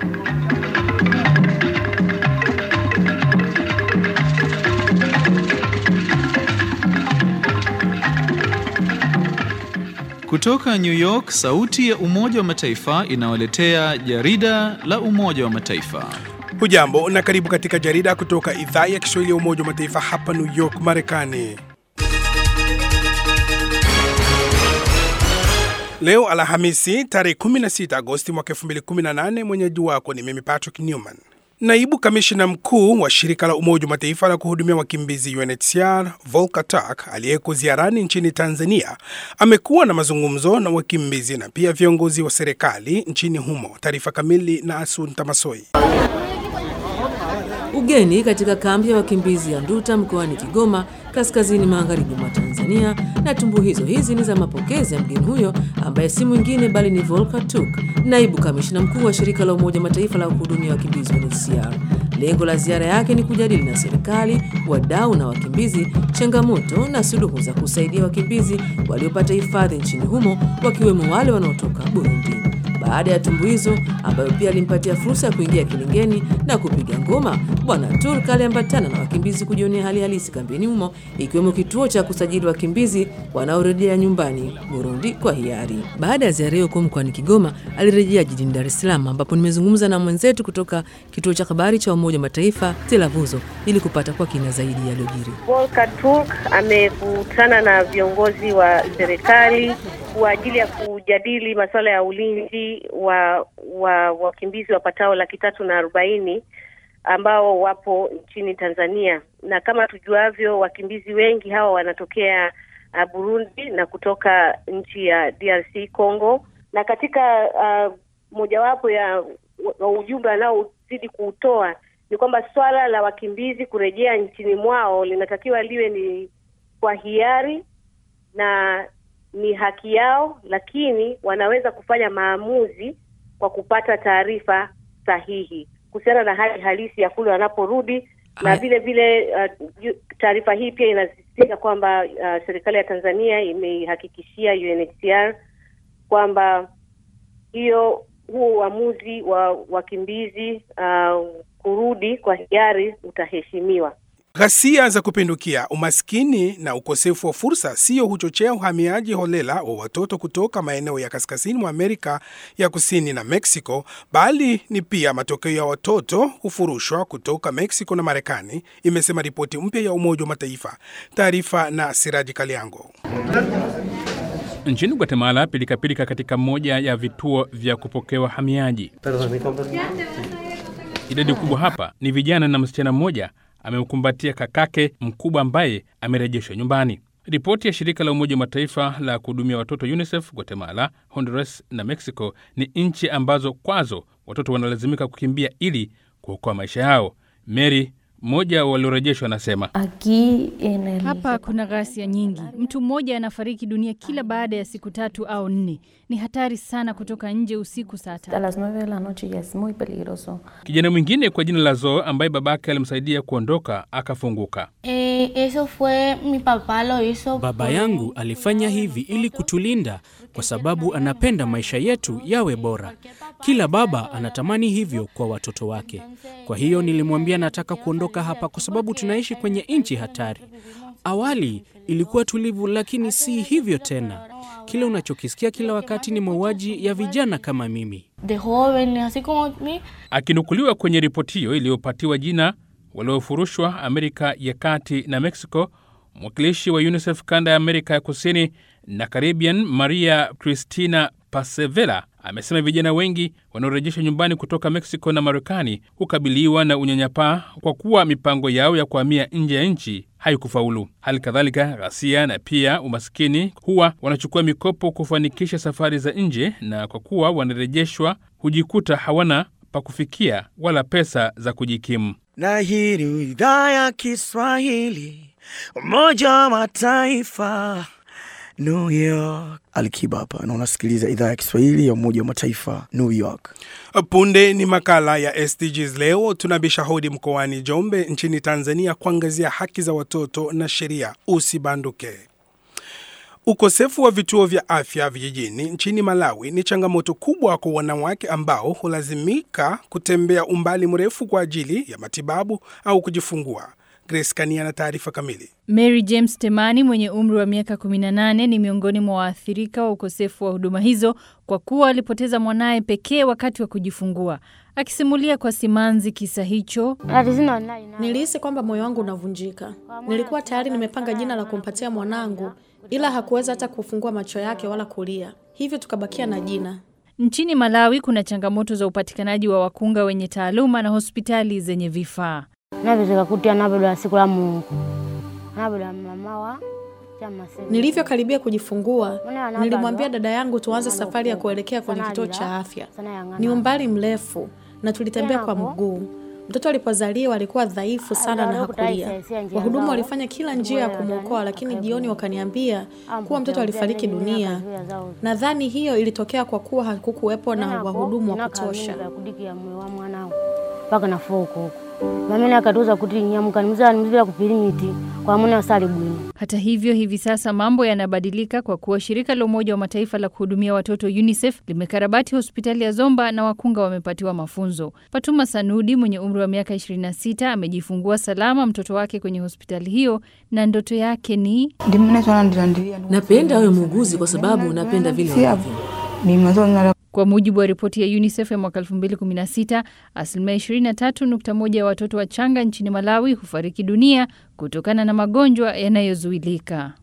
Kutoka New York, sauti ya Umoja wa Mataifa inawaletea jarida la Umoja wa Mataifa. Hujambo na karibu katika jarida kutoka idhaa ya Kiswahili ya Umoja wa Mataifa hapa New York, Marekani. Leo Alhamisi tarehe 16 Agosti mwaka 2018, mwenyeji wako ni mimi Patrick Newman. Naibu kamishina mkuu wa shirika la Umoja wa Mataifa la kuhudumia wakimbizi UNHCR Volker Turk aliyeko ziarani nchini Tanzania amekuwa na mazungumzo na wakimbizi na pia viongozi wa serikali nchini humo. Taarifa kamili na Asun Tamasoi. Ugeni katika kambi ya wakimbizi ya Nduta mkoani Kigoma, kaskazini magharibi mwa Tanzania. Na tumbuhizo hizi ni za mapokezi ya mgeni huyo ambaye si mwingine bali ni Volker Turk, naibu kamishina mkuu wa shirika la Umoja Mataifa la kuhudumia wakimbizi UNHCR. Lengo la ziara yake ni kujadili na serikali, wadau na wakimbizi changamoto na suluhu za kusaidia wakimbizi waliopata hifadhi nchini humo, wakiwemo wale wanaotoka Burundi. Baada ya tumbuizo ambayo pia alimpatia fursa ya kuingia kilingeni na kupiga ngoma, Bwana Turk aliambatana na wakimbizi kujionea hali halisi kambini humo, ikiwemo kituo cha kusajili wakimbizi wanaorejea nyumbani Burundi kwa hiari. Baada ya ziara hiyo kuu mkoani Kigoma, alirejea jijini Dar es Salaam, ambapo nimezungumza na mwenzetu kutoka kituo cha habari cha Umoja wa Mataifa Telavuzo ili kupata kwa kina zaidi yaliyojiri. Volker Turk amekutana na viongozi wa serikali kwa ajili ya kujadili masuala ya ulinzi wa wa wakimbizi wapatao laki tatu na arobaini ambao wapo nchini Tanzania, na kama tujuavyo, wakimbizi wengi hawa wanatokea uh, Burundi na kutoka nchi ya DRC Congo, na katika uh, mojawapo ya ujumbe anaozidi kuutoa ni kwamba swala la wakimbizi kurejea nchini mwao linatakiwa liwe ni kwa hiari na ni haki yao, lakini wanaweza kufanya maamuzi kwa kupata taarifa sahihi kuhusiana na hali halisi ya kule wanaporudi, na vile vile uh, taarifa hii pia inasisitiza kwamba uh, serikali ya Tanzania imeihakikishia UNHCR kwamba hiyo huo uamuzi wa wakimbizi uh, kurudi kwa hiari utaheshimiwa. Ghasia za kupindukia, umaskini na ukosefu wa fursa sio huchochea uhamiaji holela wa watoto kutoka maeneo ya kaskazini mwa Amerika ya Kusini na Mexico, bali ni pia matokeo ya watoto kufurushwa kutoka Mexico na Marekani, imesema ripoti mpya ya Umoja wa Mataifa. Taarifa na Siraji Kaliango. Nchini Guatemala, pilikapilika katika moja ya vituo vya kupokea wahamiaji. Idadi kubwa hapa ni vijana na msichana mmoja amemkumbatia kakake mkubwa ambaye amerejeshwa nyumbani. Ripoti ya shirika la Umoja wa Mataifa la kuhudumia watoto UNICEF, Guatemala, Honduras na Mexico ni nchi ambazo kwazo watoto wanalazimika kukimbia ili kuokoa maisha yao. Mary mmoja waliorejeshwa anasema hapa kuna ghasia nyingi. Mtu mmoja anafariki dunia kila baada ya siku tatu au nne. Ni hatari sana kutoka nje usiku saa tatu. Kijana mwingine kwa jina la Zoe ambaye babake alimsaidia kuondoka akafunguka. Eh, eso fue mi papá lo hizo. Baba yangu alifanya hivi ili kutulinda kwa sababu anapenda maisha yetu yawe bora. Kila baba anatamani hivyo kwa watoto wake. Kwa hiyo nilimwambia nataka kuondoka hapa kwa sababu tunaishi kwenye nchi hatari. Awali ilikuwa tulivu, lakini si hivyo tena. Kile unachokisikia kila wakati ni mauaji ya vijana kama mimi. De joven, así como mi. Akinukuliwa kwenye ripoti hiyo iliyopatiwa jina waliofurushwa Amerika ya Kati na Mexico, mwakilishi wa UNICEF kanda ya Amerika ya Kusini na Caribbean Maria Cristina Pasevela amesema vijana wengi wanaorejeshwa nyumbani kutoka Mexico na Marekani hukabiliwa na unyanyapaa kwa kuwa mipango yao ya kuhamia nje ya nchi haikufaulu. Hali kadhalika, ghasia na pia umaskini huwa wanachukua mikopo kufanikisha safari za nje, na kwa kuwa wanarejeshwa hujikuta hawana pa kufikia wala pesa za kujikimu. Na hii ni idhaa ya Kiswahili Umoja wa Mataifa New York. Alikiba hapa na unasikiliza idhaa ya Kiswahili ya Umoja wa Mataifa New York. Punde ni makala ya SDGs. Leo tunabisha hodi mkoani Njombe nchini Tanzania kuangazia haki za watoto na sheria. Usibanduke. Ukosefu wa vituo vya afya vijijini nchini Malawi ni changamoto kubwa kwa wanawake ambao hulazimika kutembea umbali mrefu kwa ajili ya matibabu au kujifungua. Grace Kania na taarifa kamili. Mary James Temani mwenye umri wa miaka 18 ni miongoni mwa waathirika wa ukosefu wa huduma hizo kwa kuwa alipoteza mwanaye pekee wakati wa kujifungua. Akisimulia kwa simanzi kisa hicho, nilihisi kwamba moyo wangu unavunjika. Nilikuwa tayari nimepanga jina la kumpatia mwanangu, ila hakuweza hata kufungua macho yake wala kulia, hivyo tukabakia na jina. Nchini Malawi kuna changamoto za upatikanaji wa wakunga wenye taaluma na hospitali zenye vifaa. Nilivyokaribia kujifungua, nilimwambia dada yangu tuanze safari ya kuelekea kwenye kituo cha afya. Ni umbali mrefu na tulitembea kwa mguu. Mtoto alipozaliwa alikuwa dhaifu sana na hakulia. Wahudumu walifanya kila njia ya kumwokoa, lakini jioni wakaniambia kuwa mtoto alifariki dunia. Nadhani hiyo ilitokea kwa kuwa hakukuwepo na wahudumu wa kutosha. mamene akatuza kuti nyamuka nimuzala nimuzira kupirimiti kwa mwana asali bwino Hata hivyo, hivi sasa mambo yanabadilika kwa kuwa shirika la Umoja wa Mataifa la kuhudumia watoto UNICEF limekarabati hospitali ya Zomba na wakunga wamepatiwa mafunzo. Fatuma Sanudi mwenye umri wa miaka 26 amejifungua salama mtoto wake kwenye hospitali hiyo na ndoto yake ni Napenda awe muuguzi kwa sababu napenda vile wanavyo. Kwa mujibu wa ripoti ya UNICEF ya mwaka 2016, asilimia 23.1 ya watoto wachanga nchini Malawi hufariki dunia kutokana na magonjwa yanayozuilika.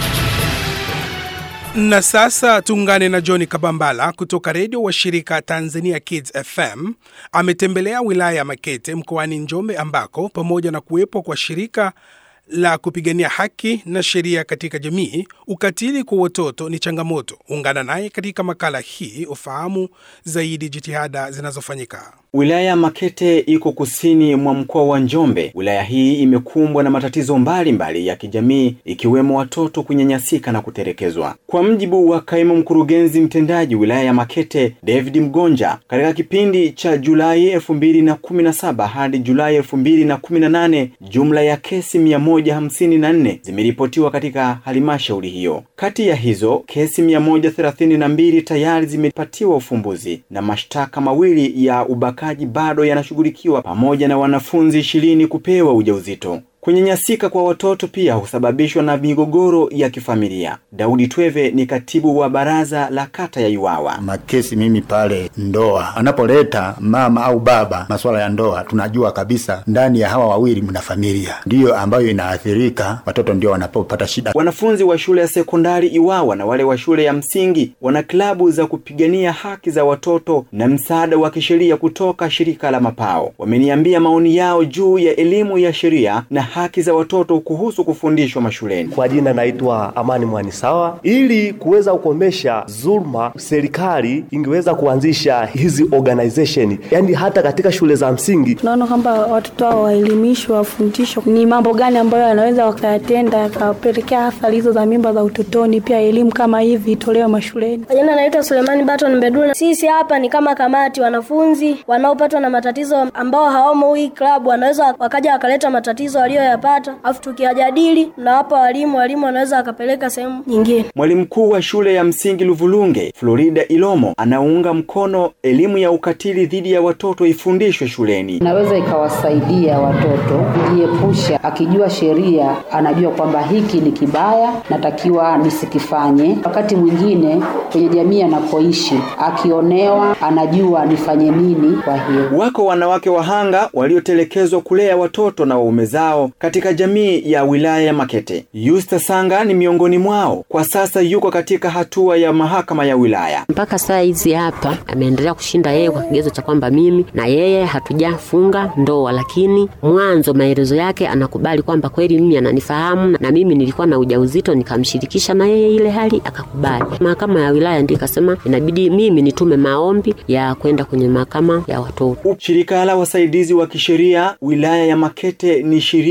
Na sasa tuungane na John Kabambala kutoka redio wa shirika Tanzania Kids FM. Ametembelea wilaya ya Makete mkoani Njombe ambako pamoja na kuwepo kwa shirika la kupigania haki na sheria katika jamii, ukatili kwa watoto ni changamoto. Ungana naye katika makala hii ufahamu zaidi jitihada zinazofanyika. Wilaya ya Makete iko kusini mwa mkoa wa Njombe. Wilaya hii imekumbwa na matatizo mbalimbali mbali ya kijamii ikiwemo watoto kunyanyasika na kutelekezwa. Kwa mjibu wa kaimu mkurugenzi mtendaji wilaya ya Makete David Mgonja, katika kipindi cha Julai elfu mbili na kumi na saba hadi Julai elfu mbili na kumi na nane jumla ya kesi mia moja hamsini na nne zimeripotiwa katika halmashauri hiyo. Kati ya hizo kesi mia moja thelathini na mbili tayari zimepatiwa ufumbuzi na mashtaka mawili ya ubaka bado yanashughulikiwa pamoja na wanafunzi ishirini kupewa ujauzito. Kunyanyasika kwa watoto pia husababishwa na migogoro ya kifamilia. Daudi Tweve ni katibu wa baraza la kata ya Iwawa. Makesi mimi pale ndoa, anapoleta mama au baba masuala ya ndoa, tunajua kabisa ndani ya hawa wawili mna familia, ndiyo ambayo inaathirika, watoto ndio wanapopata shida. Wanafunzi wa shule ya sekondari Iwawa na wale wa shule ya msingi wana klabu za kupigania haki za watoto na msaada wa kisheria kutoka shirika la Mapao. Wameniambia maoni yao juu ya elimu ya sheria na haki za watoto kuhusu kufundishwa mashuleni. Kwa jina naitwa Amani Mwanisawa. Ili kuweza kukomesha dhulma, serikali ingeweza kuanzisha hizi organization, yaani hata katika shule za msingi. Tunaona kwamba watoto hao waelimishwe, wafundishwe ni mambo gani ambayo wanaweza wakayatenda yakapelekea athari hizo za mimba za utotoni. Pia elimu kama hivi itolewe mashuleni. Kwa jina naitwa Sulemani Baton Mbedula. Sisi hapa ni kama kamati, wanafunzi wanaopatwa na matatizo ambao hawamo hii klabu wanaweza wakaja wakaleta matatizo walioyapata, afu tukiyajadili na hapa walimu, walimu wanaweza wakapeleka sehemu nyingine. Mwalimu mkuu wa shule ya msingi Luvulunge, Florida Ilomo, anaunga mkono elimu ya ukatili dhidi ya watoto ifundishwe shuleni. Inaweza ikawasaidia watoto kujiepusha, akijua sheria, anajua kwamba hiki ni kibaya, natakiwa nisikifanye. Wakati mwingine kwenye jamii anapoishi, akionewa, anajua nifanye nini. Kwa hiyo wako wanawake wahanga waliotelekezwa kulea watoto na waume zao katika jamii ya wilaya ya Makete. Yusta Sanga ni miongoni mwao. Kwa sasa yuko katika hatua ya mahakama ya wilaya. Mpaka saa hizi hapa ameendelea kushinda yeye kwa kigezo cha kwamba mimi na yeye hatujafunga ndoa, lakini mwanzo maelezo yake anakubali kwamba kweli mimi ananifahamu na mimi nilikuwa na ujauzito, nikamshirikisha na yeye ile hali akakubali. Mahakama ya wilaya ndio ikasema inabidi mimi nitume maombi ya kwenda kwenye mahakama ya watoto. Shirika la wasaidizi wa kisheria wilaya ya Makete ni shirika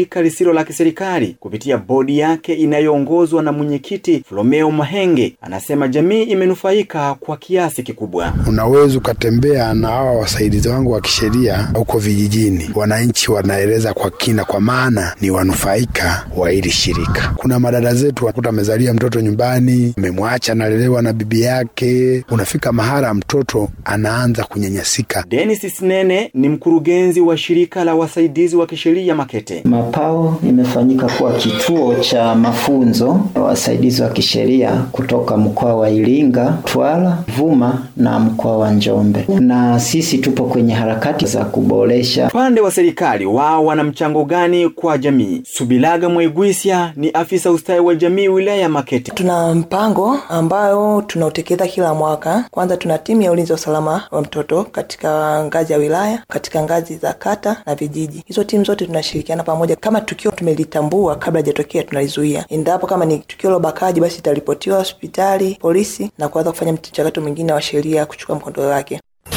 shirika lisilo la kiserikali kupitia bodi yake inayoongozwa na mwenyekiti Flomeo Mahenge anasema jamii imenufaika kwa kiasi kikubwa. Unaweza ukatembea na hawa wasaidizi wangu wa kisheria huko vijijini, wananchi wanaeleza kwa kina, kwa maana ni wanufaika wa hili shirika. Kuna madada zetu wakuta amezalia mtoto nyumbani, amemwacha analelewa na bibi yake, unafika mahala mtoto anaanza kunyanyasika. Dennis Sinene ni mkurugenzi wa shirika la wasaidizi wa kisheria Makete. Mapao imefanyika kuwa kituo cha mafunzo ya wasaidizi wa kisheria kutoka mkoa wa Iringa, Twara, Vuma na mkoa wa Njombe, na sisi tupo kwenye harakati za kuboresha. Upande wa serikali wao wana mchango gani kwa jamii? Subilaga Mwaigwisya ni afisa ustawi wa jamii wilaya ya Makete. Tuna mpango ambayo tunautekeleza kila mwaka. Kwanza tuna timu ya ulinzi wa usalama wa mtoto katika ngazi ya wilaya, katika ngazi za kata na vijiji. Hizo timu zote tunashirikiana pamoja. Kama tukio tumelitambua kabla hajatokea, tunalizuia. Endapo kama ni tukio la ubakaji, basi itaripotiwa hospitali, polisi na kuanza kufanya mchakato mwingine wa sheria kuchukua mkondo wake.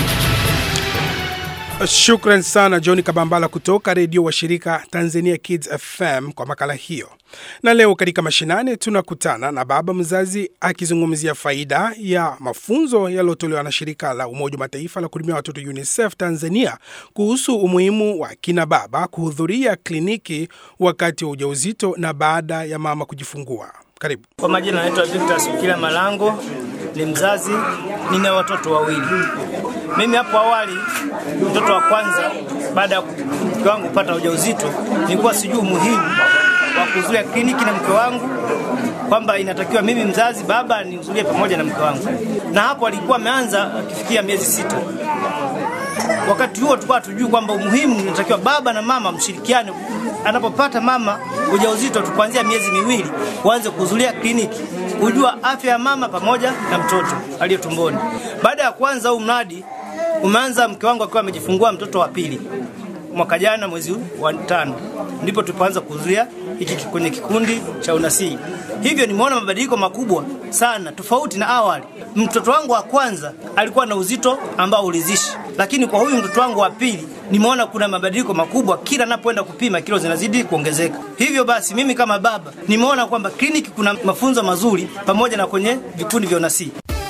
Shukran sana John Kabambala kutoka redio wa shirika Tanzania Kids FM kwa makala hiyo. Na leo katika mashinani tunakutana na baba mzazi akizungumzia faida ya mafunzo yaliyotolewa na shirika la Umoja wa Mataifa la kuhudumia watoto UNICEF Tanzania kuhusu umuhimu wa kina baba kuhudhuria kliniki wakati wa ujauzito na baada ya mama kujifungua. Karibu. Kwa majina naitwa Victor Sukila Malango, ni mzazi, nina watoto wawili. Mimi hapo awali, mtoto wa kwanza baada ya mke wangu kupata ujauzito, nilikuwa sijui umuhimu wa kuhudhuria kliniki na mke wangu, kwamba inatakiwa mimi mzazi baba nihudhurie pamoja na mke wangu, na hapo alikuwa ameanza akifikia miezi sita. Wakati huo tulikuwa hatujui kwamba umuhimu inatakiwa baba na mama mshirikiane anapopata mama ujauzito tu kuanzia miezi miwili uanze kuhudhuria kliniki kujua afya ya mama pamoja na mtoto aliye tumboni. Baada ya kuanza huu mradi umeanza mke wangu akiwa amejifungua mtoto wa pili mwaka jana mwezi wa tano, ndipo tulipoanza kuhudhuria hiki kwenye kikundi cha unasii. Hivyo nimeona mabadiliko makubwa sana tofauti na awali. Mtoto wangu wa kwanza alikuwa na uzito ambao ulizishi, lakini kwa huyu mtoto wangu wa pili nimeona kuna mabadiliko makubwa, kila napoenda kupima kilo zinazidi kuongezeka. Hivyo basi mimi kama baba nimeona kwamba kliniki kuna mafunzo mazuri pamoja na kwenye vikundi vya unasii.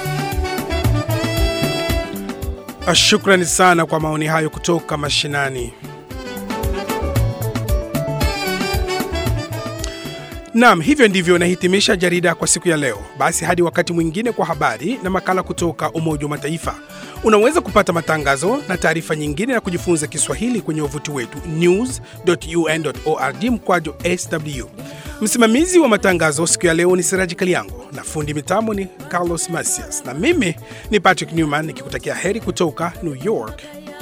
Shukrani sana kwa maoni hayo kutoka mashinani. Naam, hivyo ndivyo nahitimisha jarida kwa siku ya leo. Basi hadi wakati mwingine kwa habari na makala kutoka Umoja wa Mataifa. Unaweza kupata matangazo na taarifa nyingine na kujifunza Kiswahili kwenye wavuti wetu news.un.org mkwaju sw. Msimamizi wa matangazo siku ya leo ni Siraji Kaliango na fundi mitambo ni Carlos Masias, na mimi ni Patrick Newman nikikutakia heri kutoka New York.